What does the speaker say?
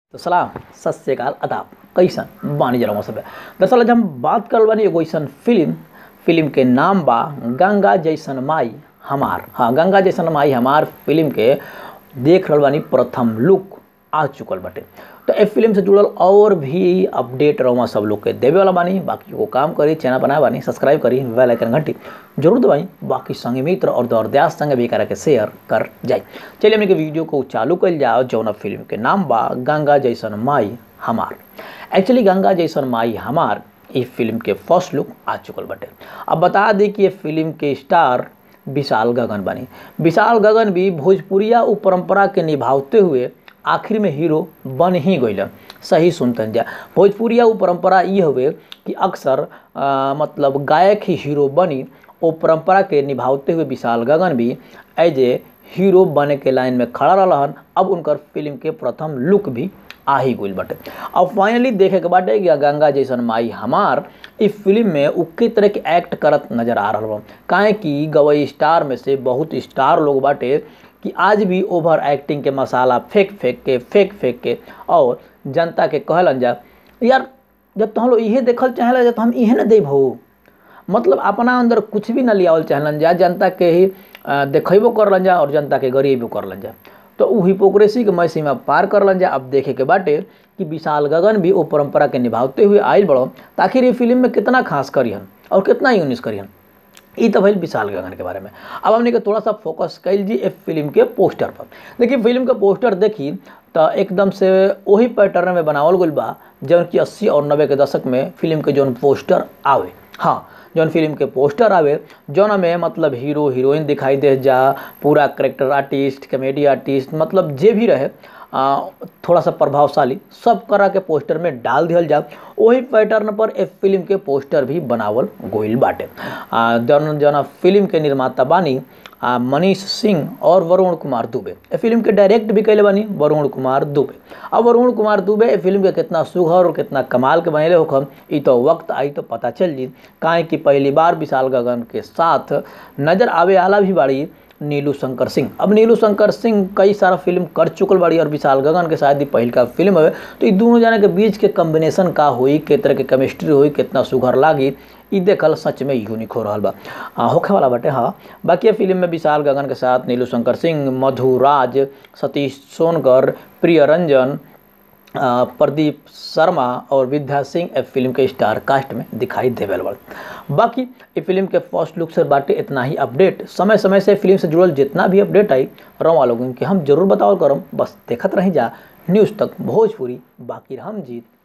तो सलाम सत श्रीकाल अदाब कैसन बानी जरा सब दरअसल आज हम बात करल बानी एगो ऐसन फिल्म फिल्म के नाम बा गंगा जैसन माई हमार हाँ गंगा जैसन माई हमार फिल्म के देख रहल बानी प्रथम लुक आ चुकल बाटे तो ए फिल्म से जुड़ल और भी अपडेट रहुआ सब लोग के देवे वाला बानी बाकी वो काम करी चैनल बनाए बानी सब्सक्राइब करी बेल आइकन घंटी जरूर दबाई बाकी संगे मित्र और दौरदास संगे भी करा के शेयर कर जाए चलिए हमने के वीडियो को चालू कर जाओ जौना फिल्म के नाम बा गंगा जैसन माई हमार एक्चुअली गंगा जैसन माई हमार इस फिल्म के फर्स्ट लुक आ चुकल बाटे अब बता दी कि ये फिल्म के स्टार विशाल गगन बनी विशाल गगन भी भोजपुरिया उ परंपरा के निभावते हुए आखिर में हीरो बन ही गइलन सही सुनतन जा भोजपुरिया उ परंपरा ये हुए कि अक्सर आ, मतलब गायक ही हीरो बनी ओ परंपरा के निभावते हुए विशाल गगन भी एज ए हीरो बने के लाइन में खड़ा रहन अब उनकर फिल्म के प्रथम लुक भी आ ही गइल बाटे अब फाइनली देखे के बाटे कि गंगा जैसन माई हमार इस फिल्म में उ के तरह के एक्ट करत नजर आ रहा बा काहे कि गवई स्टार में से बहुत स्टार लोग बाटे कि आज भी ओवर एक्टिंग के मसाला फेंक फेंक के फेंक फेंक के और जनता के कहलन जा यार जब तो हम लोग इहे देखल चाहेला तो हम इहे न देब हो मतलब अपना अंदर कुछ भी न लियावल चाहलन जा जनता के ही देखेबो करलन जा और जनता के गरीबो करलन जा तो उ हिपोक्रेसी के मैं सीमा पार करलन जा अब देखे के बाटे कि विशाल गगन भी वो परंपरा के निभावते हुए आयल बड़ो ताकि ये फिल्म में कितना खास करिहन और कितना यूनिस करिहन ई तो भइल विशाल गगन के बारे में अब हमने के थोड़ा सा फोकस कैल जी इस फिल्म के पोस्टर पर देखिए फिल्म के पोस्टर देखी तो एकदम से वही पैटर्न में बनावल गई बा जौन कि अस्सी और नब्बे के दशक में फिल्म के जौन पोस्टर आवे हाँ जौन फिल्म के पोस्टर आवे जौन में मतलब हीरो हीरोइन दिखाई दे जा पूरा करेक्टर आर्टिस्ट कॉमेडी आर्टिस्ट मतलब जे भी रहे आ, थोड़ा सा प्रभावशाली सब करा के पोस्टर में डाल दिया जा वही पैटर्न पर एक फिल्म के पोस्टर भी बनावल गोइल बाटे जौन जौन फिल्म के निर्माता बानी मनीष सिंह और वरुण कुमार दुबे ए फिल्म के डायरेक्ट भी कैले बानी वरुण कुमार दुबे अब वरुण कुमार दुबे ए फिल्म के कितना सुघर और कितना कमाल के बनेले होखम ई तो वक्त आई तो पता चल जी काहे कि पहली बार विशाल गगन के साथ नजर आवे आला भी बाड़ी नीलू शंकर सिंह अब नीलू शंकर सिंह कई सारा फिल्म कर चुकल बाड़ी और विशाल गगन के शायद ही पहल का फिल्म है तो ये दोनों जने के बीच के कम्बिनेशन का हुई के तरह के केमिस्ट्री हुई कितना सुघर लागी ई देखल सच में यूनिक हो रहा बा होखे वाला बाटे हाँ बाकी फिल्म में विशाल गगन के साथ नीलू शंकर सिंह मधु राज सतीश सोनकर प्रिय रंजन प्रदीप शर्मा और विद्या सिंह ए फिल्म के स्टार कास्ट में दिखाई देवे वाले बाकी ये फिल्म के फर्स्ट लुक से बाटे इतना ही अपडेट समय समय से फिल्म से जुड़ल जितना भी अपडेट आई रवा लोगों के हम जरूर बताओ करम बस देखत रही जा न्यूज़ तक भोजपुरी बाकी हम जीत